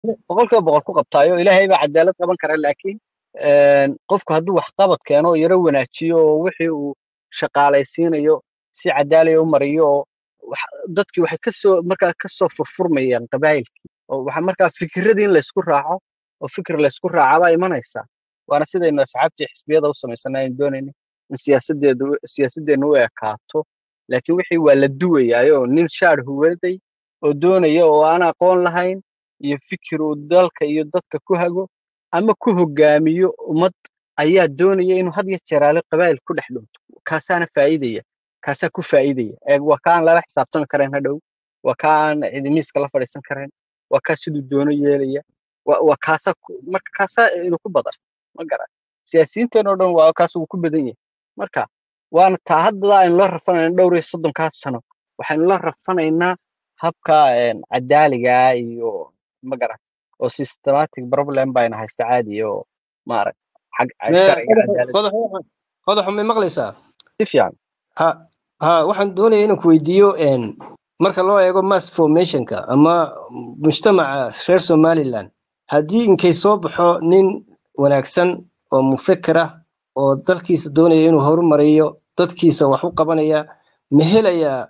boqolkiiba boqol ku qabtaayo ilaahay baa cadaalad qaban kara laakiin een, qofku hadduu waxqabad keeno oo yaro wanaajiyo oo wixii uu shaqaalaysiinayo si cadaalaya u mariyo oo wax- dadkii waxay kasoo markaa kasoo furfurmayaan qabaayilkii oo waxa markaa fikiradii in laysku raaco oo fikir laysku raacabaa imanaysa waana sidaynu asxaabtii xisbiyada u samaysanay aan doonayna in siyaasadeedu siyaasadeennu u ekaato laakiin wixii waa la duwayaayo nin shaar huwaday oo doonaya oo aan aqoon lahayn iyo fikir uu dalka iyo dadka ku hago ama ku hogaamiyo ummad ayaa doonaya inuu had iyo jeeraale qabaa'il ku dhex dhunto kaasaana faa'iidaya kaasaa ku faa'iidaya eeg waa kaan lala xisaabtami karayn hadhow waa kaan cidimiiska la fadhiisan karayn waa kaa siduu doono yeelaya waa waa kaasaa ku- marka kaasaa inuu ku badan ma garan siyaasiyiinteen oo dhan waa kaas uu ku badan yahay marka waana taa hadda aynu la rafanayna dhowr iyo soddonkaas sano waxaynu la rafanaynaa habka een, cadaaliga iyo ma garan oo systematic problem bayna haysta caadi oo maarag xag Mee, sharciga qodaxu cadaaladda qodaxu waxaan- qodaxu may maqlaysaa si fiican ha ha waxaan doonaya inaan ku weydiiyo een, marka loo eego mass formationka ama mujtamaca reer somaliland haddii inkay soo baxo nin wanaagsan oo mufakir ah oo dalkiisa doonaya inuu horumariyo dadkiisa wax u qabanaya ma helayaa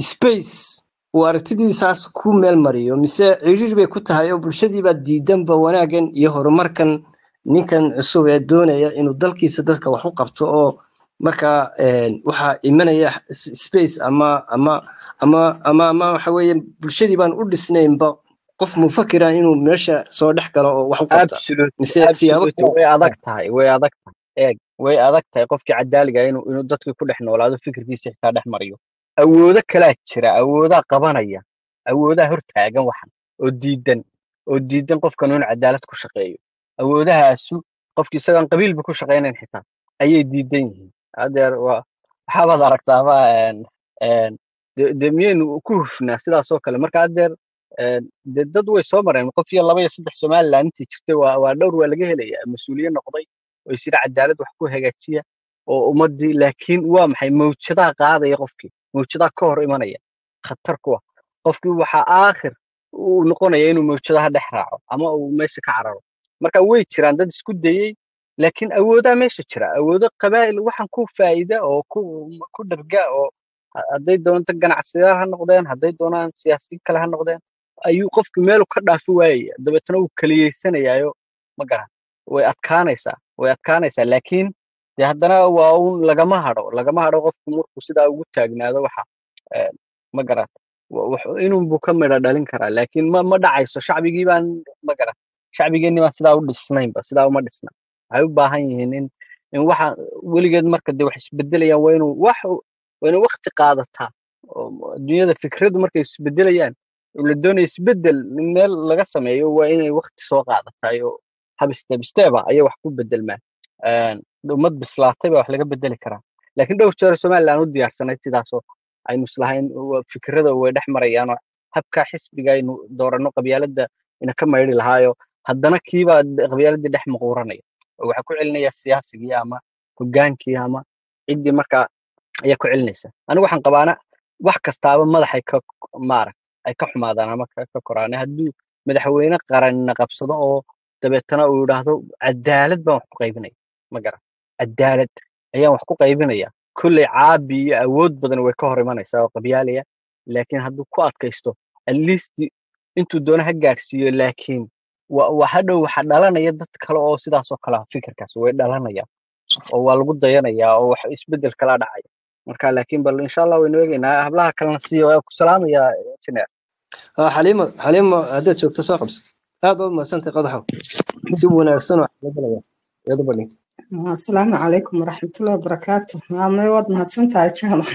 space uu aragtidiisaas ku meel mariyo mise ciriir bay ku tahay oo bulshadiibaa diidanba wanaaggan iyo horumarkan ninkan cusub ee doonaya inuu dalkiisa dadka wax u qabto oo markaa een, waxaa imanaya s- space ama ama ama ama ama waxa weeye bulshadii baan u dhisnaynba qof mufakira inuu meesha soo dhex galo oo wax u qabta absolute mise siyaabo absolute kale way adag tahay way adag tahay eeg way adag tahay qofkii cadaaliga inuu inuu dadkii ku dhex noolaado fikirkiisa xitaa dhex mariyo awoodo kalaa jira awoodaa qabanaya awoodaa hortaagan waxan oo diidan oo diidan qofkan inuu cadaalad ku shaqeeyo awoodahaasu qofki isagaan qabiilba ku shaqaynayn xitaa ayay diidan yihiin hadeer waa waxaabaad aragtaaba een een de de miyaynu ku hufnaa sidaas oo kale marka hadeer een de dad way soo mareen qof iyo laba iyo saddex somaliland intii jirtay waa waa dhowr waa laga helaya mas-uuliye noqday oo isira cadaalad wax ku hagaajiya oo ummadii laakiin waa maxay mawjadaha qaadaya qofkii mawjadaha ka hor imanaya khatar kuwa qofkii waxaa aakhir uu noqonaya inuu mawjadaha dhex raaco ama uu meesha ka cararo marka way jiraan dad isku dayey laakiin awoodaa meesha jira awoodo qabaa'il waxaan ku faa'ida oo ku ku dharga oo ha- hadday doonto ganacsiyada ha noqdeen hadday doonaan siyaasiyiin kale ha noqdeen ayuu qofku meelu ka dhaafi waayaya dabeetana wuu kaliyeysanayaayo ma garan way adkaanaysaa way adkaanaysaa laakiin de haddana waa un lagama hadho lagama hadho qofku markuu sidaa ugu taagnaado waxa eh, ma garan wa- wax- inunbuu ka midho dhalin karaa laakiin ma ma dhacayso shacbigii baan ma garan shacbigeenni baan sidaa u dhisnaynba sidaa uma dhisna waxay u baahan yihiin in in waxa weligeed marka de wax isbedelayaan waa inuu wax waa inuu waqti qaadataa oo adduunyada fikradu markay isbedelayaan oo la doonayo isbedel in meel laga sameeyo waa inay waqti soo qaadataay oo hab step stepa ayay wax ku bedelmaan Een, ummad bislaatay baa wax laga bedeli karaa laakiin dhowr jeer somaliland u diyaarsanayd sidaasoo aynu islahayn waa fikrada way dhex marayaan oo habka xisbiga aynu dooranno qabyaaladda ina ka maydhi lahaayo haddana kiibaa de- qabyaaladii dhex maquuranaya oo waxaa ku celinaya siyaasigii ama hogaankii ama ciddii markaa ayaa ku celinaysa anigu waxaan qabaana wax kastaaba madaxay ka maarag ay ka xumaadaan ama ka ka koraan hadduu madaxweyne qaranna qabsado oo dabeetana uu yidhaahdo cadaalad baan wax ku qaybinaya ma garan cadaalad ayaan wax ku qaybinaya kolley caabi iyo awood badan way ka hor imanaysaa oo qabyaalaya laakiin hadduu ku adkaysto at least intuu doono ha gaadhsiiyo laakiin wa wa hadhow waxa dhalanaya dad kale oo sidaas oo kale ah fikirkaas way dhalanayaan oo waa lagu dayanayaa oo wax isbedel kala dhacaya marka laakiin bal insha allah waynu eegaynaa hablaha kalena siiyo waa ku salaamaya engineer Ah, xaliimo xaliimo haddaad joogto soo qabso aad baad umadsantay qodaxo si wanaagsan oo xalagalaya iyadu badhin asalaamu calaykum waraxmatullahi wabarakaatu maamay waad mahadsantahay jaamac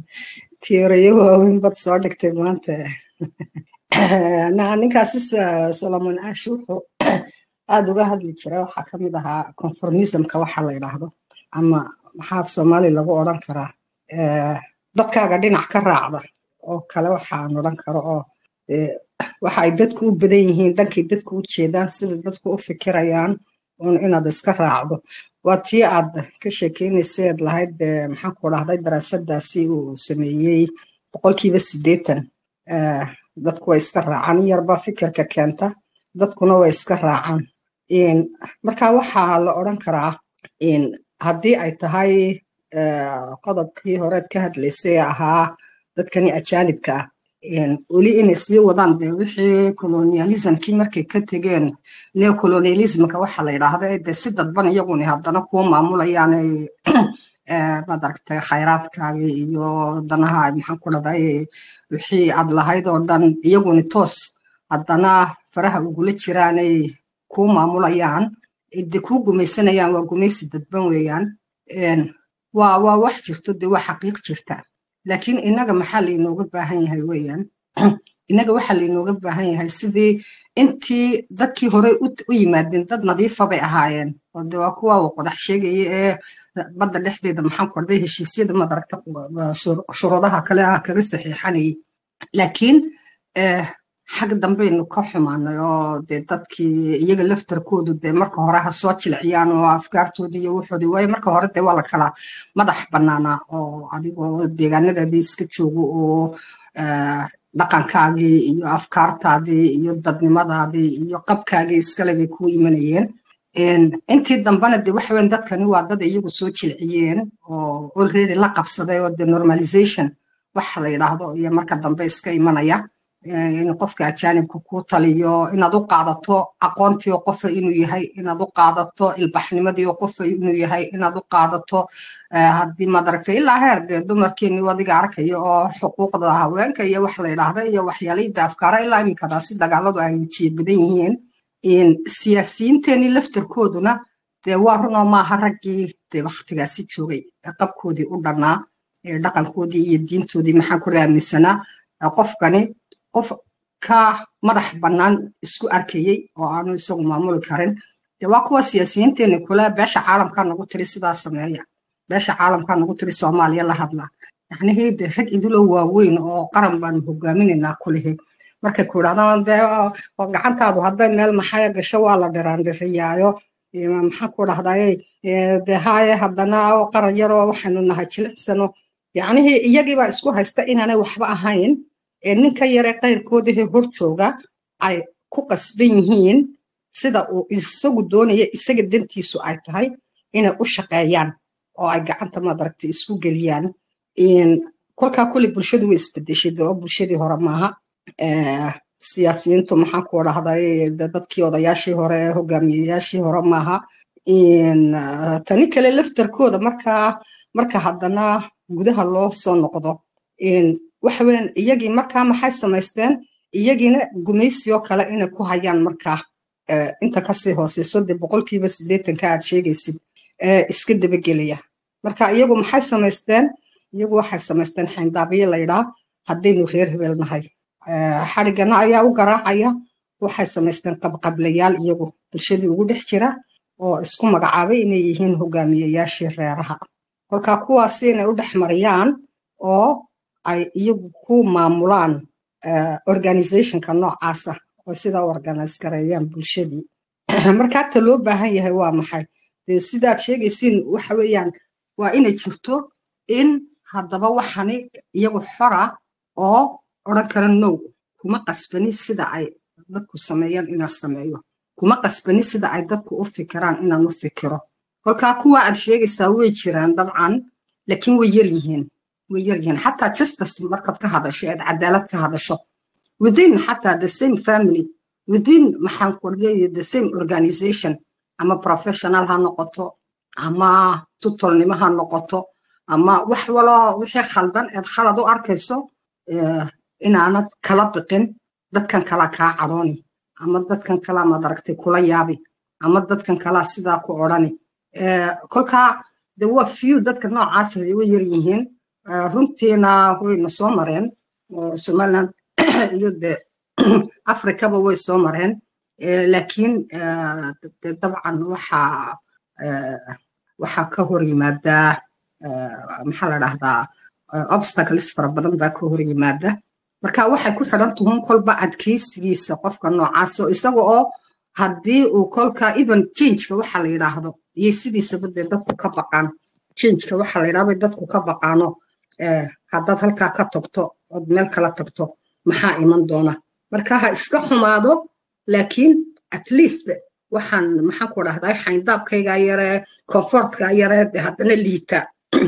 tiirayo waaweyn baad soo dhigtay maanta Na- ninkaasi Sa- solomon ash wuxuu aada uga hadli jiray waxaa ka mid ahaa conformismka waxa la yidhaahdo ama maxaa af soomaali lagu odhan karaa Eh, dadkaaga dhinac ka raacda oo kale waxaan odhan karo oo eh, waxa ay dadku u badan yihiin dhankay dadku u jeedaan sida dadku u fikirayaan un inaad iska raacdo waa tii aad ka sheekeynaysa eed lahayd eh, maxaan ku dhahday daraasadaasi uu sameeyey boqolkiiba siddeetan eh, dadku way iska raacaan in yarbaa fikirka keenta dadkuna way iska raacaan marka waxaa la odhan karaa haddii ay tahay qodobkii horeed ka hadlaysay ahaa dadkani ajaanibka ah weli inay sii wadaan de wixii colonialismkii markay ka tegeen neocolonialismka waxa la yidhaahda de si dadban iyaguni haddana kuwa maamulayaanay maad aragtay khayraadkaagii iyo danaha maxaan ku dhahday wixii aad lahayd oo dhan iyaguni toos haddana faraha ugula jiraanay kuu maamulayaan de kuu gumaysanayaan waa gumaysi dadban weeyaan waa waa wax jirto de waa xaqiiq jirta laakiin innaga maxaa lainooga baahan yahay weeyaan innaga waxaa lainooga baahan yahay sidii intii dadkii hore u yimaadeen dad nadiifa bay ahaayeen oo de waa kuwa uu qodax sheegaya ee badda dhexdeeda maxaan ku dhahday heshiisyada madaragta shuruudaha kale ah kaga saxiixanayay laakiin xag dambaynu ka xumaanay oo dee dadkii iyaga laftarkoodu dee marka hore ha soo jilciyaan oo afkaartoodii iyo wuxoodii waayo marka hore dee waa la kala madax bannaanaa oo adigoo deegaanadaadii iska joogo oo dhaqankaagii iyo afkaartaadii iyo dadnimadaadii iyo qabkaagii iskale bay kuu imanayeen intii dambena de waxa weyn dadkani waa dad iyagu soo jilciyeen oo already la qabsaday oo de normalization waxa la yidhaahdo iyo marka dambe iska imanaya in qofka ajaanibka kuu taliyo inaad u qaadato aqoontii oo qofa inuu yahay inaad u qaadato ilbaxnimadii oo qofa inuu yahay inaad u qaadato haddii maad aragtay ilaa heer dee dumarkeeni adiga arkayo oo xuquuqda haweenka iyo wax la yidhaahda iyo waxyaalida afkaara ilaa iminkadaasi dagaaladu ay wajiye badan yihiin siyaasiyiinteenii laftarkooduna dee waa runoo maaha raggii dee waktigaasi joogay qabkoodii u dhannaa dhaqankoodii iyo diintoodii maxaan ku aaminsanaa qofkani qof ka madax bannaan isku arkayey oo aanu isagu maamuli karin dee waa kuwa siyaasiyiinteeni kule beesha caalamkaa nagu tiri sidaa sameeya beesha caalamkaa nagu tiri soomaaliya la hadla yacnihii dee rag idulo waaweyn oo qaran baanu hogaaminaynaa kulihi markay ku idhahdaan dee gacantaadu hadday meel maxaya gasho waa la dhiraandhiriyaayo maxaan ku dhahdaye dee haaye haddana qaran yaroo waxaynu nahay jilicsano yacnihii iyagiibaa isku haysta inaanay waxba ahayn ee ninka yare qayrkoodahee hor jooga ay ku qasban yihiin sida uu isagu doonaya isaga dantiisu ay tahay inay u shaqeeyaan oo ay gacanta madaragtay isku geliyaan kolkaa kule bulshadu way isbedeshay de oo bulshadii hore maaha siyaasiyiintu maxaan ku dhahday dadkii odayaashii hore hogaamiyeyaashii hore maaha tani kale laftarkooda markaa marka haddana gudaha loo soo noqdo waxa weyan iyagii markaa maxay samaysteen iyagiina gumaysioo kale inay ku hayaan markaa inta kasii hooseyso dee boqolkiiba siddeetanka aad sheegaysid iska dabagelaya marka iyagu maxay samaysteen iyagu waxay samaysteen xayndaabyo laydhaa haddaynu reer hebel nahay xadhigana ayaa u garaacaya waxay samaysteen qabqablayaal iyagu bulshadii ugu dhex jira oo isku magacaabay inay yihiin hogaamiyeyaashii reeraha kolkaa kuwaasi inay u dhex mariyaan oo ay iyagu ku maamulaan organizationka noocaasa oo sidaa u organize gareeyaan bulshadii marka hata loo baahan yahay waa maxay dee sidaad sheegaysiin waxa weeyaan waa inay jirto in haddaba waxani iyagu xora oo odhan kara now kuma qasbani sida ay dadku sameeyaan inaan sameeyo kuma qasbani sida ay dadku u fikiraan inaan u fikiro kolkaa kuwa aad sheegaysaa way jiraan dabcan laakiin way yar yihiin way yar yihiin xataa justice markaad ka hadasho eed cadaalad ka hadasho within xataa the same family within maxaan ku leeyahay the same organization ama professional ha noqoto ama tutolnimo ha noqoto ama wax waloo wixii khaldan eed khalad u arkayso inaanad kala biqin dadkan kala kaa cadhooni ama dadkan kala madaragtay kula yaabi ama dadkan kala sidaa ku odhani kolkaa de waa few dadka noocaas way yar yihiin runtiina wayna soo mareen somaliland iyo de africaba way soo mareen laakiin de dabcan waxaa waxaa ka hor yimaadaa maxaa la dhahdaa obstacles fara badan baa ka hor yimaada marka waxay ku xidhan tuhun kolba adkeysigiisa qofka noocaas oo isaga oo haddii uu kolka even changeka waxa la yidhaahdo iyo sidiisaba dee dadku ka baqaan changeka waxa la yidhahdo bay dadku ka baqaano haddaad halkaa ka tagto ood meel kala tagto maxaa iman doona marka ha iska xumaado laakiin at least waxaan maxaan ku dhahdaa xayndaabkayga yare comfortka yare de haddana liita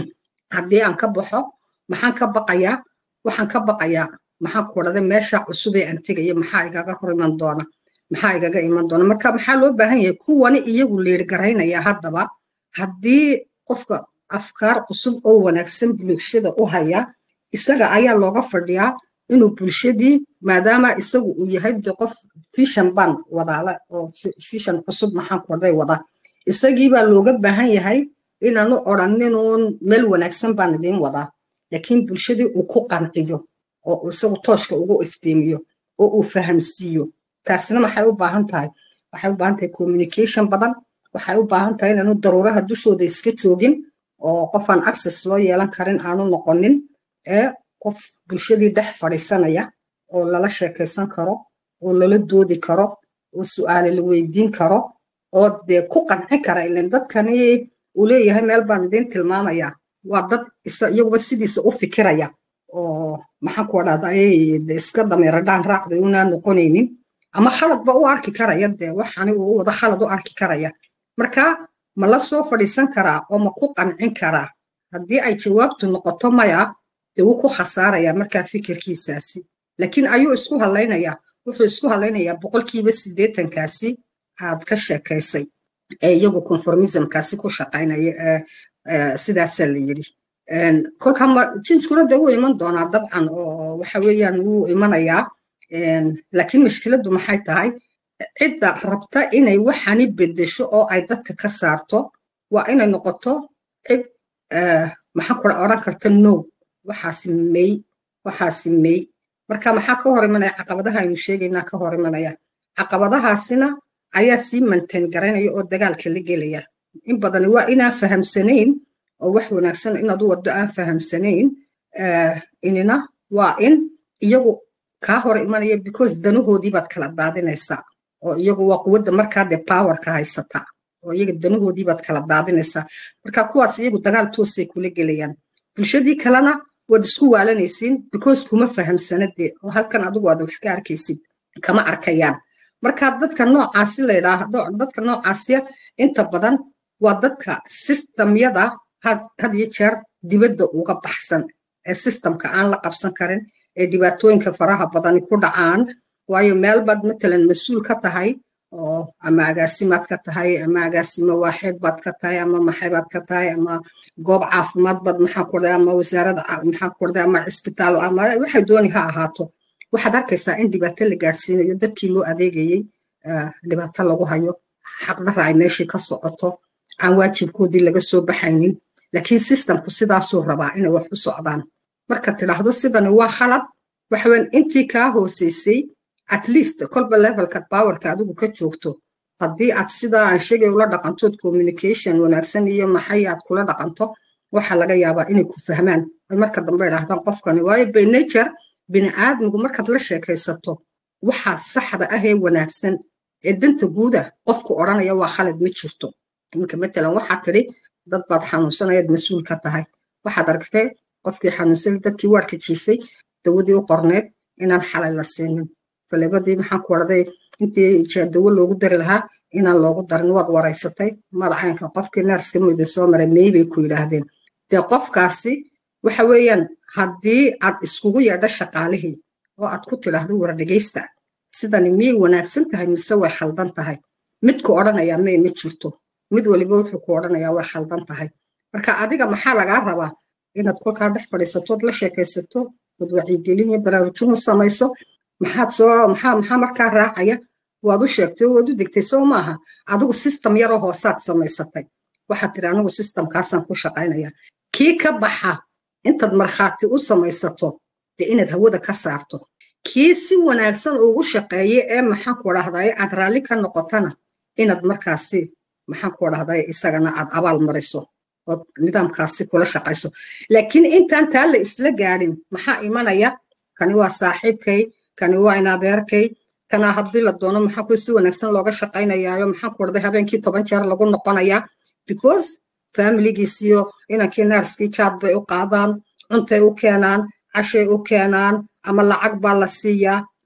haddii aan ka baxo maxaan ka baqayaa waxaan ka baqayaa maxaan ku dhahday meesha cusub ee aan tegayo maxaa igaga hor iman doona maxaa igaga iman doona marka maxaa loo baahan yahay kuwani iyagu liirgaraynaya haddaba haddii qofka afkaar cusub oo wanaagsan bulshada u haya isaga ayaa looga fadhiyaa inuu bulshadii maadaama isagu uu yahay de qof fishan ban wadaala oo fishan cusub maxaan korday wada isagii baa looga baahan yahay inaanu odhaninun meel wanaagsan baan idiin wadaa laakiin bulshadii uu ku qanciyo oo isagu tooshka ugu iftiimiyo oo uu fahamsiiyo taasina maxay u baahan tahay waxay u baahan tahay communication badan waxay u baahan tahay inaanu daruuraha dushooda iska joogin oo qofaan access loo yeelan karin aanu noqonin ee qof bulshadii dhex fadhiisanaya oo lala sheekaysan karo oo lala doodi karo oo su'aale la weydiin karo oo dee ku qancin kara ilan dadkani uu leeyahay meel baan idiin tilmaamaya waa dad iyaguba sidiisa u fikiraya oo maxaan ku dhahday iska dameeradhaan raacda unaa noqonaynin ama khaladba u arki karaya dee waxani uu wada khalad u arki karaya marka ma la soo fadhiisan karaa oo ma ku qancin karaa haddii ay jawaabtu noqoto maya dee wuu ku khasaaraya markaa fikirkiisaasi laakiin ayuu isku hadlaynayaa wuxuu isku hadlaynayaa boqolkiiba siddeetankaasi aad ka sheekaysay ee iyagu conformismkaasi ku shaqaynaya sidaasaa la yidhi kolka jinskuna dee wuu iman doonaa dabcan oo waxa weeyaan wuu imanayaa laakiin mushkiladdu maxay tahay cidda rabta inay waxani bedesho oo ay dadka ka saarto waa inay noqoto cid maxaan kula odhan karta no waxaasi may waxaasi may marka maxaa ka hor imanaya caqabadaha aynu sheegaynaa ka hor imanaya caqabadahaasina ayaa sii mantan garanaya oo dagaalka la gelaya in badani waa inaan fahamsanayn oo wax wanaagsan inaad u waddo aan fahamsanayn inina waa in iyagu kaa hor imanaya because danahoodii baad kala daadinaysaa oo iyagu waa quwadda markaa dee powerka haysata oo iyaga danahoodii baad kala daadinaysaa marka kuwaas iyagu dagaal toosay kula gelayaan bulshadii kalena waad isku waalanaysiin because kuma fahamsana dee oo halkan adigu aad wax ka arkaysid kama arkayaan marka dadka noocaasi la yidhaahdo dadka noocaasiya inta badan waa dadka systemyada had iyo jeer dibadda uga baxsan ee systemka aan la qabsan karin ee dhibaatooyinka faraha badani ku dhacaan waayo meel baad matalan mas-uul ka tahay oo ama agaasimaad ka tahay ama agaasimo waaxeed baad ka tahay ama maxay baad ka tahay ama goob caafimaad baad maxaa kordhay ama wasaarada maxaa kordhay ama cisbitaal ama waxay dooni ha ahaato waxaad arkaysaa in dhibaato la gaadhsiinayo dadkii loo adeegayey dhibaato lagu hayo xaqdarra ay meeshii ka socoto aan waajibkoodii laga soo baxaynin laakiin systemku sidaasuu rabaa inay wax u socdaan marka tidhaahdo sidani waa khalad waxaweyn intii kaa hooseysay at least kolba levelka powerka adigu ka joogto haddii aad sidaa aan sheegay ula dhaqantood communication wanaagsan iyo maxay aad kula dhaqanto waxaa laga yaabaa inay ku fahmaan ay marka dambe idhaahdaan qofkani waayo by nature bini aadmigu markaad la sheekaysato waxaa saxda ah ee wanaagsan ee danta guuda qofku odhanaya waa khalad ma jirto iminka matalan waxaa tidhi dad baad xanuunsanayaad mas-uul ka tahay waxaad argtay qofkii xanuunsanay dadkii waarka jiifay dawadii u qorneed inaan xalay la siinin falebadii maxaan ku odhaday intii dawo loogu dari lahaa inaan loogu darin waad waraysatay madacaynka qofkii neerska muyda soo maray mey bay ku yidhaahdeen dee qofkaasi waxa weeyaan haddii aad iskugu yeedho shaqaalihii oo aad ku tidhaahdo war dhegaysta sidani miyay wanaagsan tahay mise way khaldan tahay midku odhanayaa may ma jirto mid waliba wuxuu ku odhanayaa way khaldan tahay marka adiga maxaa lagaa rabaa inaad kolkaa dhex fadhiisatood la sheekaysato ood wacyigelin iyo baraarujin u samayso maxaad soo maxaa maxaa markaa raacaya waad u sheegtay waad u degtay soo maaha adigu system yaroo hoosaad samaysatay waxaad tiri anigu systemkaasaan ku shaqaynaya kii ka baxa intaad markhaati u samaysato dee inaad hawada ka saarto kii si wanaagsan ugu shaqeeye ee maxaan ku dhahdaye aad raalli ka noqotana inaad markaasi maxaan ku dhahdaye isagana aad abaal mariso ood nidaamkaasi kula shaqayso laakiin intaan taa la isla gaadhin maxaa imanaya kani waa saaxiibkay kani waa inadeerkay kanaa haddii la doono maxaa ku si wanaagsan looga shaqaynayaayo maxaan ku dhahday habeenkii toban jeer lagu noqonayaa because familigiisiyo inankii naarskii jaad bay u qaadaan cuntay u keenaan cashay u keenaan ama lacag baa la siiyaa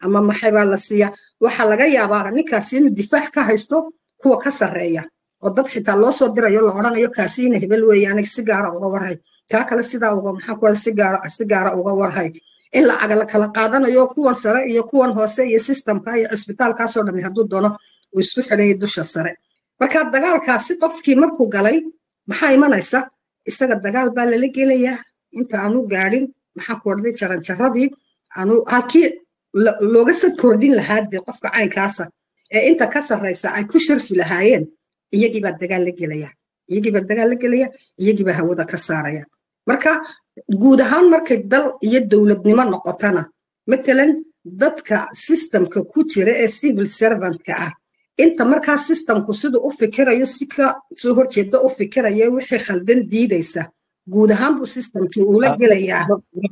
ama maxay baa la siiya waxaa laga yaabaa ninkaasi inuu difaac ka haysto kuwa ka sarreeya oo dad xitaa loo soo dirayo la odhanayo kaasiina hebel weeye aniga si gaara uga warhay kaa kale sidaa uga maxaa kuwa si gaara si gaara uga warhay in lacaga la kala qaadanayo kuwan sare iyo kuwan hoose iyo systemka iyo cisbitaalkaasoo dhami hadduu doono uu isku xidhanya dusha sare marka dagaalkaasi qofkii markuu galay maxaa imanaysa isaga dagaal baa lala gelayaa inta aanu gaadhin maxaa ku ordhay jaranjaradii aanu halkii looga sad kordhin lahaa dee qofka caynkaasa ee inta ka sarraysa ay ku sharfi lahaayeen iyagiibaa dagaal la gelaya iyagiibaa dagaal la gelaya iyagiibaa hawada ka saaraya marka guud ahaan markay dal iyo dowladnimo noqotana matalan dadka systemka ku jira ee civil servantka ah inta markaa systemku siduu u fikirayo si ka soo horjeeda u fikiraya wixii khaldan diidaysa guud ahaan buu systemkii uula gelayaa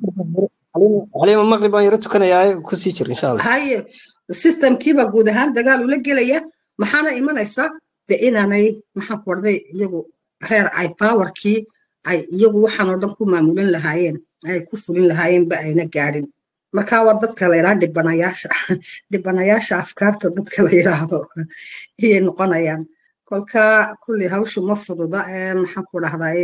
xaliima maqrib baan yaro tukanayaa kusii jir insha allah haye systemkiiba guud ahaan dagaal ula gelaya maxaana imanaysa de inaanay maxaan ku warday iyagu heer ay powerkii ay iyagu waxaan oo dhan ku maamulan lahaayeen ay ku fulin lahaayeenba ayna gaadhin marka waa dadka la yidhaha dhibanayaasha dhibanayaasha afkaarta dadka la yidhaahdo iyay noqonayaan kolka kulli hawshu ma fududa ee maxaan ku dhahdaye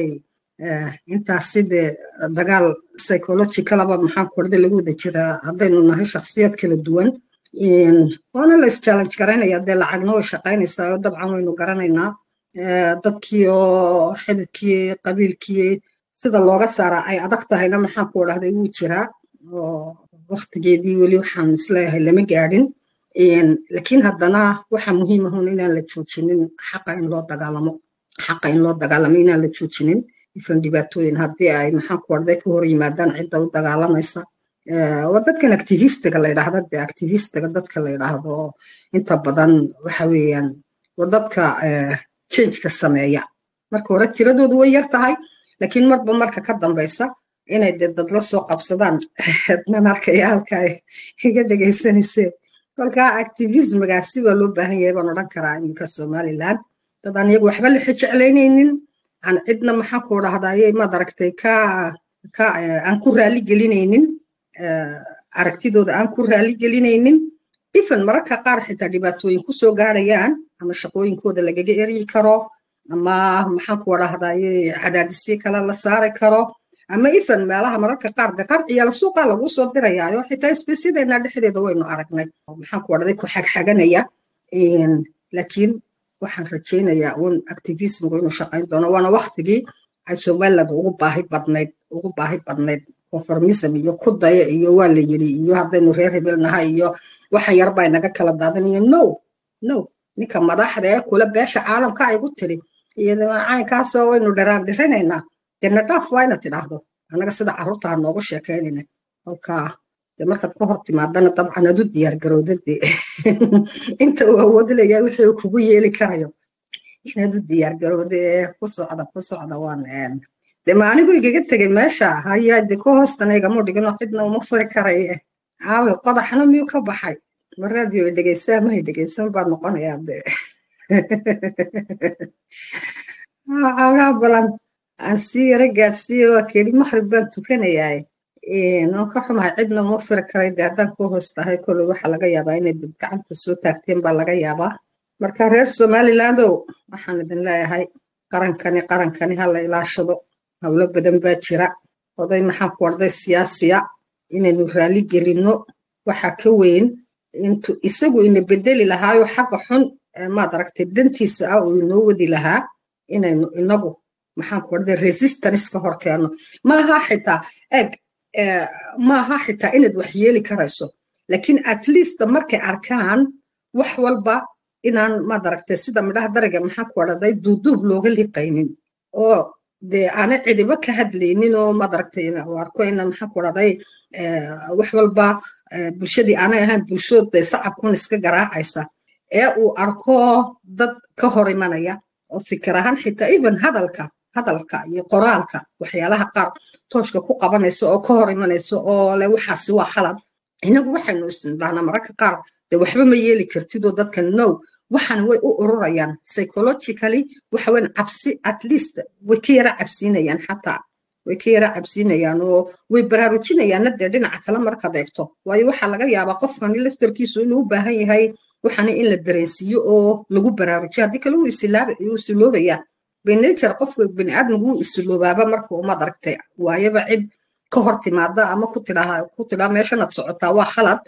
intaasi dee dagaal psychologicalaba maxaan ku warday lagu wada jiraa haddaynu nahay shakhsiyad kala duwan waana la is-challenge garaynaya dee lacagna way shaqaynaysaa oo dabcan waynu garanaynaa dadkii oo xididkii qabiilkii sida looga saaraa ay adag tahayna maxaan ku dhahday wuu jiraa oo waktigeedii weli waxaan isleeyahay lama gaadhin laakiin haddana waxa muhiim ahun inaan la joojinin xaqa in loo dagaalamo xaqa in loo dagaalamo inaan la joojinin ifan dhibaatooyin haddii ay maxaan ku dhahday ka hor yimaadaan cidda u dagaalamaysa waa dadkan activistiga la yidhaahda dee activistiga dadka la yidhaahdo inta badan waxa weeyaan waa dadka changeka sameeya marka hore tiradoodu way yar tahay laakiin marba marka ka dambaysa inay dee dad la soo qabsadaan nan arkaya halka ay iga dhegaysanayseen kolka activismgaasi baa loo baahan yahay baan odhan karaa iminka somaliland dad aan iyagu waxba la xijeclaynaynin aan cidna maxaan ku dhahdaye maad aragtay ka ka aan ku raali gelinaynin aragtidooda aan ku raali gelinaynin ifan mararka qaar xitaa dhibaatooyin kusoo gaarayaan ama shaqooyinkooda lagaga eryi karo ama maxaan ku dhahdaye cadaadisyo kale la saari karo ama ifan meelaha mararka qaar de qarciyaala suuqa lagu soo dirayaayo xitaa isbesyadeena dhexdeeda waynu aragnay maxaan ku dhahday ku xagxaganaya laakiin waxaan rajaynayaa un activismku inuu shaqayn doono waana waktigii ay somaliland ugu baahi badnayd ugu baahi badnayd conformism iyo ku daya iyo waa la yiri iyo haddaynu reer hebel nahay iyo waxan yar baa inaga kala daadanayo no no ninka madaxda ee kula beesha caalamka aygu tiri iyadana caynkaasoo waynu dharaan dhirinaynaa dena dhaaf waa ina tidhaahdo annaga sida carruurta ha noogu sheekaynayna kolka de markaad ka hor timaadana dabcan adu diyaar garowda dee inta uu awoodilayaa wixii uu kugu yeeli karayo inaad u diyaar garowda ee ku socda ku socda waan de ma anigu igaga tegay meesha hayaa de ku hoostana igama dhigino cidna uma furi karaye aawe qodaxna miyuu ka baxay ma raadiyo dhegeysaa mahay dhegeysan baad noqonayaa de xoogaa balan aan sii yara gaarsiiye waa keli maqrib baan tukanayaa oon ka xumahay cidna uma firi karay de haddaan ku hoos tahay kolley waxaa laga yaabaa inay dad gacanta soo taagteen baa laga yaabaa marka reer somalilandow waxaan idin leeyahay qarankani qarankani ha la ilaashado howlo badan baa jira oday maxaan ku orday siyaasiya inaynu raali gelinno waxa ka weyn intu isagu ina bedeli lahaayo xagga xun maad aragtay dantiisa ah uu inoo wadi lahaa inaynu inagu maxaan ku orday resistance ka hor keenno maaha xitaa eg maaha xitaa inaad wax yeeli karayso laakiin at least markay arkaan wax walba inaan maad aragtay sida midhaha dariga maxaan ku orday duuduub looga liqaynin oo dee aanay cidiba ka hadlaynin oo maad aragtay arko ina maxaan ku orday wax walba bulshadii aanay ahayn bulshooda sacabkun iska garaacaysa ee uu arko dad ka hor imanaya oo fikir ahaan xitaa even hadalka hadalka iyo qoraalka waxyaalaha qaar tooshka ku qabanayso oo ka hor imanayso oo le waxaasi waa khalad inagu waxaynu isnidhahnaa mararka qaar dee waxba ma yeeli kartidoo dadka no waxan way u ururayaan psychologically waxa weyn cabsi at least way ka yara cabsiinayaan xataa way ka yara cabsiinayaan oo way baraarujinayaanna dee dhinaca kale markaad eegto waayo waxaa laga yaabaa qofkani laftarkiisu inuu u baahan yahay waxaana in la dareensiiyo oo lagu baraarujiyo haddii kale wuu isiloobayaa benature qofka biniaadmigu wuu isiloobaaba marka umaad aragtay waayaba cid ka hor timaada ama ku tidhaa ku tidhaa meeshanaad socotaa waa khalad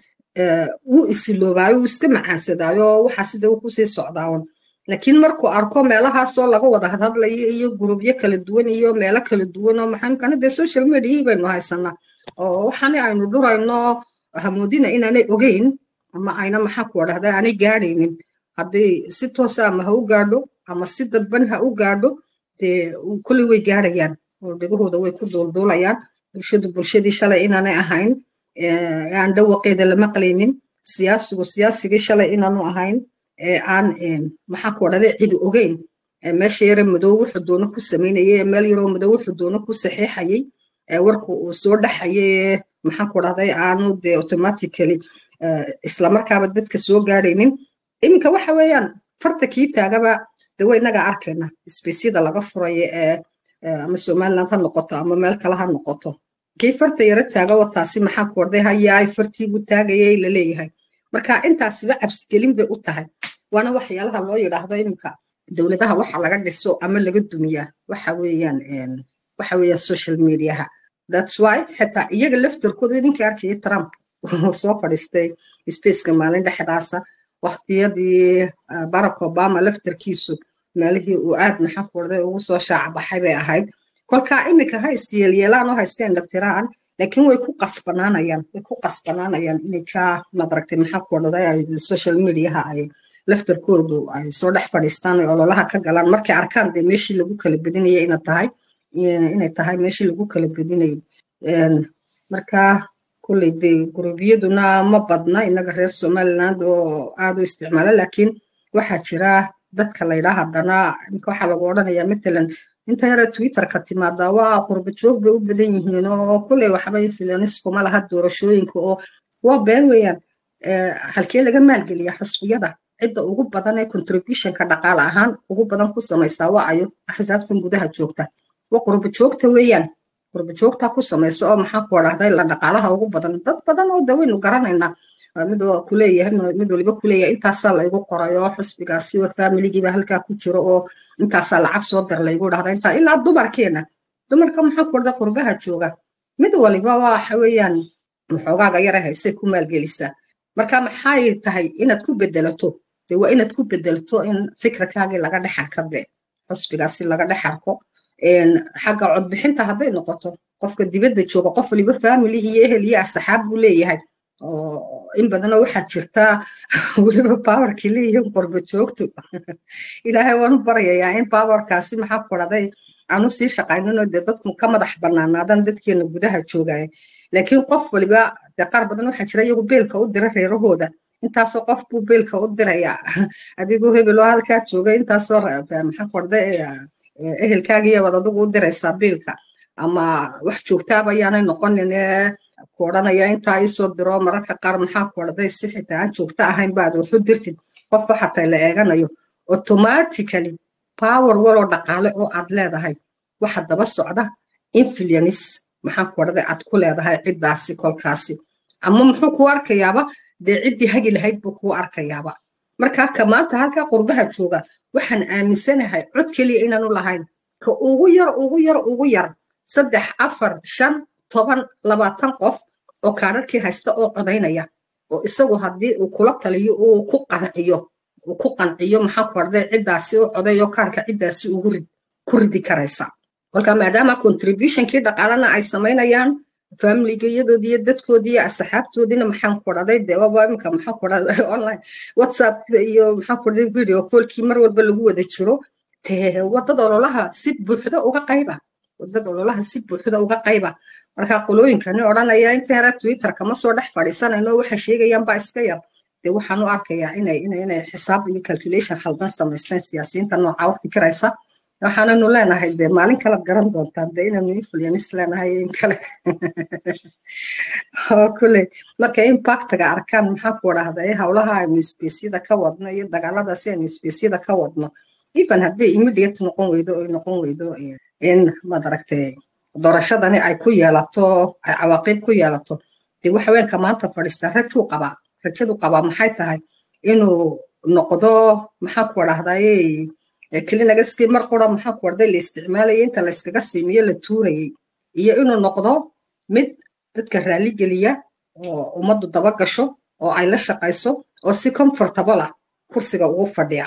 wuu isiloobaayo wuu iska macaansadaayo waxaa sida uu kusii socdaawan laakiin markuu arko meelahaasoo laga wada hadhadlayo iyo gurubyo kala duwan iyo meelo kala duwan oo maxaamkana dee social mediahii baynu haysanaa oo waxaana aynu dhurayno hamoodina inaanay ogeyn ama ayna maxaa ku dhahda aanay gaadhaynin haddii si toosa ama ha u gaadho ama si dadban ha u gaadho dee kulli way gaadhayaan oo dhegahooda way ku duulduulayaan bulshadu bulshadii shalay inaanay ahayn aan dhawaqeeda la maqlaynin siyaasigu siyaasigii shalay inaanu ahayn aan maxaa ku dhahday cidi ogeyn meesha yare madow wuxuu doono ku samaynayay meel yaroo madow wuxuu doono ku saxiixayay warku uu soo dhaxayay maxaa ku dhahday aanu dee automatically islamarkaaba dadka soo gaadhaynin iminka waxa weeyaan farta kii taagaba de way inaga arkayna sbeysyada laga furayo ee ama somaliland ha noqoto ama meel kale ha noqoto kii farta yaro taaga wataasi maxaa ku orday hayaay fartiibuu taagayay laleeyahay marka intaasiba cabsigelin bay u tahay waana waxyaalaha loo yidhaahdo iminka dowladaha waxa laga dhiso ama laga dumiyaa waxa weeyaan waxa weeyaan social mediaha that's why xitaa iyaga laftarkooda idinka arkaya trump uu soo fadhiistay spaceka maalin dhexdaasa waqtiyadii barack obama laftarkiisu meelihii uu aad maxaa ku orday ugu soo shaacbaxay bay ahayd kolkaa iminka ha isyeelyeelaan oo ha iska indhatiraan laakiin way ku qasbanaanayaan way ku qasbanaanayaan inay ka madaragtay maxaa ku orday ay social mediaha ay laftarkoodu ay soo dhex fadhiistaan ay ololaha ka galaan markay arkaan dee meeshii lagu kala bedinaya ina tahay inay tahay meeshii lagu kala bedinayo marka kulley dee gurubyaduna ma badna inaga reer somaliland oo aad u isticmaala laakiin waxaa jira dadka laydhaa haddana imka waxaa lagu odhanayaa matalan inta yara twitterka timaada waa qurba joog bay u badan yihiin oo kulley waxba influenskuma laha doorashooyinka oo waa been weeyaan halkee laga maalgeliya xusbiyada cidda ugu badan ee contributionka dhaqaale ahaan ugu badan ku samaysaa waa ayo axsaabtan gudaha joogta waa qurba joogta weeyaan qurba joogta ku samaysa oo maxaa ku dhahday la dhaqaalaha ugu badan dad badan oo dawaynu garanaynaa mid kuleeyahay mid waliba kuleeyahay intaasaa laygu qoray oo xusbigaasi oo familigiiba halkaa ku jiro oo intaasaa lacag soo dir laygu dhahda intaa ilaa dumarkeena dumarka maxaa ku dhahda qurbaha jooga mid waliba waxa weeyaan waxoogaaga yara haysay ku maalgelisaa marka maxay tahay inaad ku bedelato de waa inaad ku bedelato in fikirkaagii laga dhex arka de xusbigaasi laga dhex arko xagga codbixinta hadday noqoto qofka dibadda jooga qof waliba family iyo ehel iyo asxaab buu leeyahay in badanoo waxaad jirtaa weliba powerkii leeyihiin qurba joogtu ilaahay waan u baryayaa in powerkaasi maxaa ku dhahday aanu sii shaqayninoo dee dadku ka madax banaanaadan dadkeena gudaha joogaya laakiin qof waliba dee qaar badan waxaa jira iyagu beelka u dira reerahooda intaasoo qof buu beelka u diraya adigoo hebeloo halkaa jooga intaasoo maxaa ku dhahday ehelkaagiiyo wad adigu u diraysaa beelka ama wax joogtaaba ayaanay noqonin ku odhanaya intaa iisoo diro mararka qaar maxaa ku odhaday si xitaa aan joogto ahayn baad waxu dirtid qof waxatay la eeganayo automatically power waloo dhaqaale oo aad leedahay waxa daba socda influence maxaa ku odhaday aad ku leedahay ciddaasi kolkaasi ama muxuu kuu arkayaaba dee ciddii hagi lahayd buu kuu arkayaaba marka ka maanta halkaa qurbaha jooga waxaan aaminsanahay cod keliya inaanu lahayn ka ugu yar ugu yar ugu yar saddex afar shan toban labaatan qof oo kaararkii haysta oo codaynaya oo isagu haddii uu kula taliyo uu ku qanciyo uu ku qanciyo maxaa ku arday ciddaasi u codayo kaarka ciddaasi ugu rid ku ridi karaysa kolka maadaama contributionkii dhaqaalana ay samaynayaan familigayadoodii iyo dadkoodii iyo asxaabtoodiina maxaan ku dhaday dee waba imika maxaa ku dhaday online whatsapp iyo maxaa ku dhaday video callkii mar walba lagu wada jiro dee wadada ololaha si buuxda uga qayba wadada ololaha si buuxda uga qayba marka qolooyinkani odhanaya inta yara twitter kama soo dhex fadhiisanayno waxa sheegayaan baa iska yar dee waxaan u arkayaa inay inay inay xisaab iyo calculation khaldan samaysteen siyaasiyiinta nooca u fikiraysa waxaananu leenahay dee maalin kalaad garan doontaan dee inaynu influence leenahay in kale oo kule marka impactga arkaan maxaa ku dhahday howlaha aynu spaceyada ka wadno iyo dagaaladaasi aynu spaceyada ka wadno even haddii immediate noqon weydo oy noqon weydo in maad aragtay doorashadani ay ku yeelato ay cawaaqib ku yeelato dee waxa weynka maanta fadhiista rajuu qabaa rajadu qabaa maxay tahay inuu noqdo maxaan ku wadhahdaye kelinagaskii mar qura maxaan ku wadhday la isticmaalayay inta la iskaga siimiyo la tuurayay iyo inuu noqdo mid dadka raali geliya oo ummaddu daba gasho oo ay la shaqayso oo si comfortable ah kursiga ugu fadhiya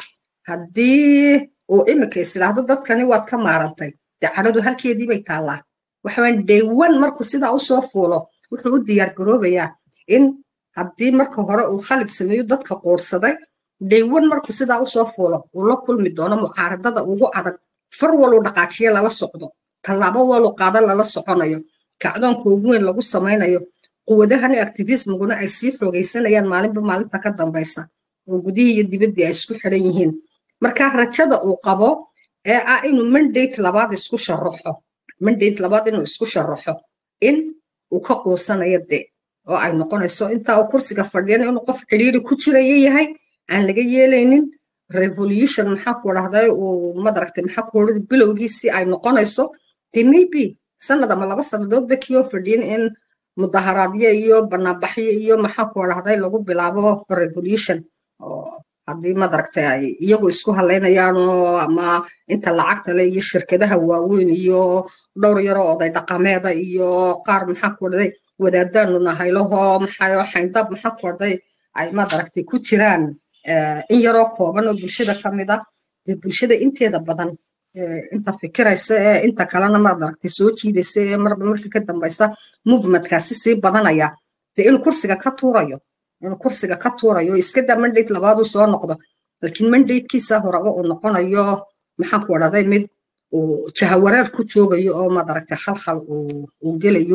haddii uu imika islaahdo dadkani waad ka maarantay dee cadhadu halkeedii bay taallaa waxawaan daywan markuu sidaa usoo fuulo wuxuu u diyaar garoobayaa in haddii marka hore uu khalid sameeyo dadka quursaday daywan markuu sidaa usoo fuulo uu la kulmi doono mucaaradada ugu adag far waluu dhaqaajiye lala socdo tallaabo walu qaada lala soconayo kacdoonka ugu weyn lagu samaynayo quwadahani activismiguna ay sii xoogaysanayaan maalinba maalinta ka dambaysa oo gudihii iyo dibaddii ay isku xidhan yihiin marka rajada uu qabo ee ah inuu mandate labaad isku sharaxo mandate labaad inuu isku sharaxo in uu ka quusanayo dee oo ay noqonayso intaa uu kursiga fadhiyana inuu qof xidhiiri ku jiraya yahay aan laga yeelaynin revolution maxaa ku dhahday uu madaragtay maxaa ku odhada bilowgiisii ay noqonayso dee maybe sanad ama laba sannadoodba kiyoo fadhiyin in mudaharaadyo iyo banaanbaxyo iyo maxaa ku dhahday lagu bilaabo revolution oo haddii madaragtay ay iyagu isku halaynayaanoo ama inta lacagta le iyo shirkadaha waaweyn iyo dhowr yaroo oday dhaqameeda iyo qaar maxaa ku dhahday wadaadaanu nahaylaho maxayo xayndab maxaa ku dhahday ay madaragtay ku jiraan in yaroo kooban oo bulshada ka mid ah dee bulshada inteeda badan inta fikiraysa ee inta kalena madaragtay soo jiidaysa ee marba marka ka dambaysa movementkaasi sii badanaya dee inuu kursiga ka tuurayo inuu kursiga ka tuurayo iska daa mandate labaaduu soo noqdo laakiin mandatekiisa horeba uu noqonayo maxaan ku odhahday mid uu jahawareer ku joogayo oo madaragtay khalkhal uu gelayo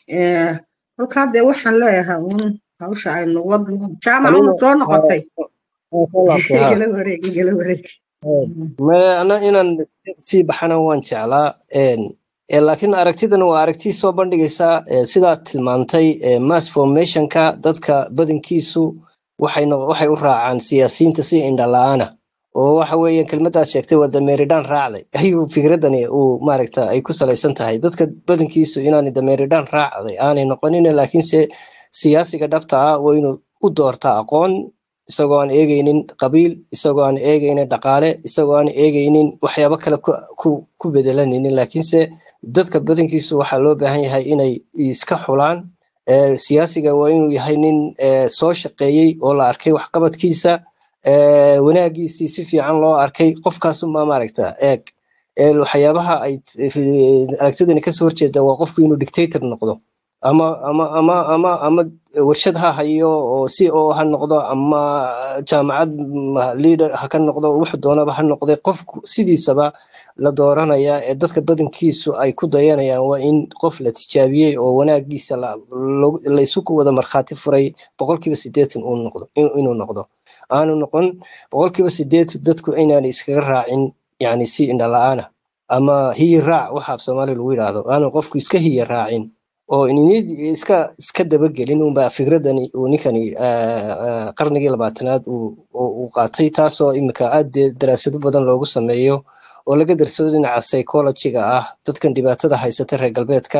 kolkaa dee waxaan leeyahay uun hawsha aynu wadno jaamac unu soo noqotay igala wareeg igala wareeg ana inaan sii baxana waan jeclaa laakiin aragtidan waa aragti soo bandhigaysa sidaa tilmaantay mass formationka dadka badankiisu waxay u raacaan siyaasiyiinta si indhala-aana oo waxa weeye kelmadaad sheegtay waa dameeridhaan raacday ayuu fikradani uu maaragta ay ku salaysan tahay dadka badankiisu inaanay dameeridhaan raacday aanay noqonin laakiinse siyaasiga dhabta ah waa inuu u doortaa aqoon isagoo aan eegaynin qabiil isagoo aan eegaynin dhaqaale isagoo aan eegaynin waxyaabo kale ku bedelanaynin laakiinse dadka badankiisu waxaa loo baahan yahay inay iska xulaan siyaasiga waa inuu yahay nin soo shaqeeyey oo la arkay waxqabadkiisa wanaagiisii si fiican loo arkay qofkaasuma maaragta eeg waxyaabaha ay aragtidani kasoo horjeeda waa qofku inuu dictator noqdo ama ama ama ama ama warshad ha hayo oo si oo ha noqdo ama jaamacad leader ha ka noqdo wuxuu doonaba ha noqday qofku sidiisaba la dooranaya ee dadka badankiisu ay ku dayanayaan waa in qof la tijaabiyey oo wanaagiisa laysu ku wada markhaati furay boqolkiiba sideetan uu noqdo inuu noqdo aanu noqon boqolkiiba sideetan dadku inaanay iskaga raacin yani si indhala-aana ama hiyi raac waxa af soomaaliya lagu yidhaahdo aanu qofku iska hiya raacin oo iska iska dabagelin unba fikradani uu ninkani qarnigii labaatanaad uu qaatay taasoo imika aad daraasado badan loogu sameeyo oo laga darsado dhinaca psychologiga ah dadkan dhibaatada haysata reer galbeedka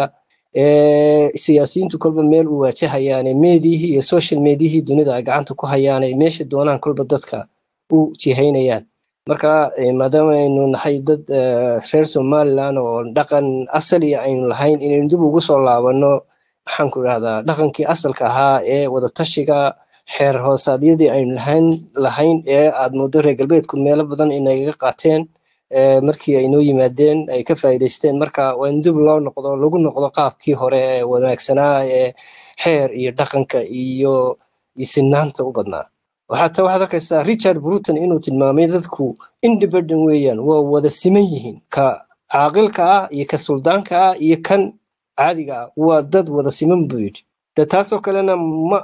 siyaasiyiintu kolba meel u waajahayaane meediyihii iyo social mediyihii dunida ay gacanta ku hayaane meesha doonaan kolba dadka u jihaynayaan marka maadaama aynu nahay dad reer somaliland oo dhaqan asaliya aynu lahayn inaynu dib ugu soo laabano maxaan ku idhahdaa dhaqankii asalka ahaa ee wadatashiga xeer hoosaadyadii aynu lahayn lahayn ee aad moodo reer galbeedku meelo badan inagaga qaateen markii ay noo yimaadeen ay ka faa'iidaysteen marka waa in dib loo noqdo lagu noqdo qaabkii hore ee wanaagsanaa ee xeer iyo dhaqanka iyo isinaanta u badnaa waxaata waxaad arkaysaa richard bruton inuu tilmaamay dadku independent weeyaan waa wada siman yihiin ka caaqilka ah iyo ka suldaanka ah iyo kan caadiga ah waa dad wada siman buu yidhi de taasoo kalena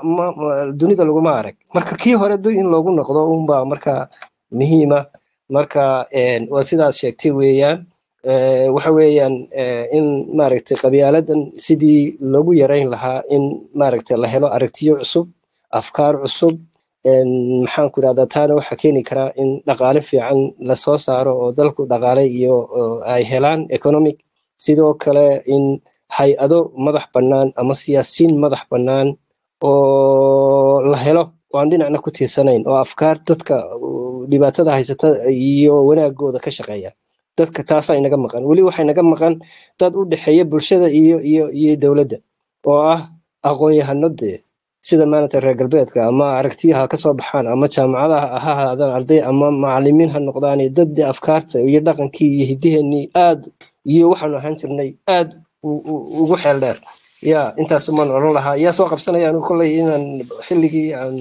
dunida laguma arag marka kii hore dib in loogu noqdo unbaa marka muhiima marka waa sidaad sheegtay weeyaan waxa weeyaan in maaragtay qabyaaladan sidii loogu yarayn lahaa in maaragtay la helo aragtiyo cusub afkaar cusub maxaan ku idhahdaa taana waxaa keeni karaa in dhaqaale fiican lasoo saaro oo dalku dhaqaale iyo ay helaan economic sidoo kale in hay-ado madax bannaan ama siyaasiyiin madax bannaan oo la helo oo aan dhinacna ku tiirsanayn oo afkaar dadka dhibaatada haysata iyo wanaagooda ka shaqeeya dadka taasaa inaga maqan weli waxaa inaga maqan dad u dhexeeya bulshada iyo iyo iyo dowladda oo ah aqoon-yahano dee sida maaragta reer galbeedka ama aragtiyaha ka soo baxaan ama jaamacadaha ha ahaadaan arday ama macalimiin ha noqdaan dad dee afkaarta iyo dhaqankii iyo hiddiheenii aad iyo waxaanu ahaan jirnay aad ugu xeel dheer ya intaas umaan odhan lahaa yaa soo qabsanaya anigu kolley inaan xilligii aan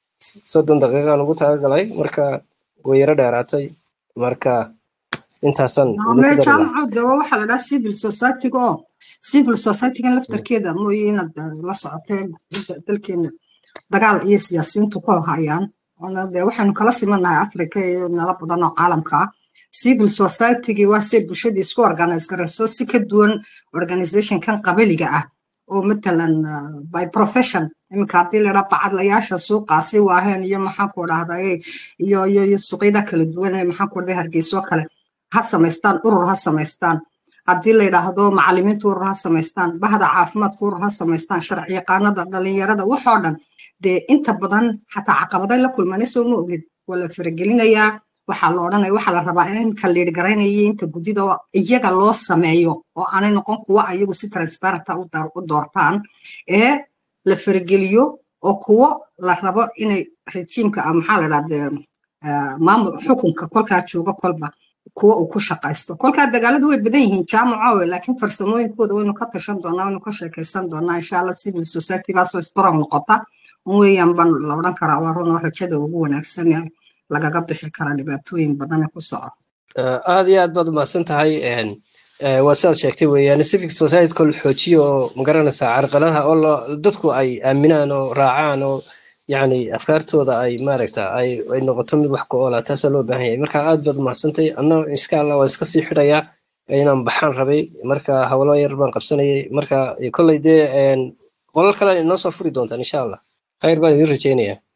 soddon daqiiqaan ugu talagalay marka way yaro dheeraatay marka intaasaan jaamacada waxaa la dhaha civil society-ga oo civil society-gan laftarkeeda mooye inaad la socotee dalkeena dagaal iyo siyaasiyiintu ku hayaan de waxaynu kala simanahay africa iyo meelo badan oo caalamka ah civil society-gii waa say bulshadii isku organize garayso si ka duwan organizationkan qabiliga ah oo matalan by profession iminka haddii la dhaha bacadlayaasha suuqaasi waaheen iyo maxaan ku dhahday iyo iyo iyo suuqyada kala duwan ee maxaan ku dhahday hargeyso kale ha samaystaan urur ha samaystaan haddii la yidhaahdo macalimiinta urur ha samaystaan bahda caafimaadka urur ha samaystaan sharci yaqaanada dhalinyarada waxoo dhan dee inta badan xataa caqabaday la kulmanayso ma ogid waa la faragelinayaa waxaa la odhanaya waxaa la rabaa in ka liidhgaraynaya inta guddida iyaga loo sameeyo oo aanay noqon kuwa ayagu si transparenta u doortaan ee la farageliyo oo kuwo la rabo inay rejiimka maxaa la dhahde maamul xukunka kolkaa jooga kolba kuwa uu ku shaqaysto kolkaa dagaaladu way badan yihiin jaamaco laakiin farsamooyinkooda waynu ka tashan doonaa waynu ka sheekaysan doonaa insha allah civil society-gaasoo strong noqota weeyaan baan la odhan karaa waa run oo rajada ugu wanaagsan lagaga bixi kara dhibaatooyin badan ee ku soco aad iyo aad baad umahadsan tahay waa sidaad sheegtay weeyaan civic society kol xoojiyo oo magaranaysaa carqaladaha oo dadku ay aaminaan oo raacaan oo yacni afkaartooda ay maaragta ay ay noqoto mid wax ku oola taasaa loo baahan yahay marka aad baad umahadsantahay anna insha allah waa iska sii xidhayaa inaan baxaan rabay marka hawlo yar baan qabsanayay marka kolley dee qolal kale inoo soo furi doontaan insha allah khayr baan idin rajaynayaa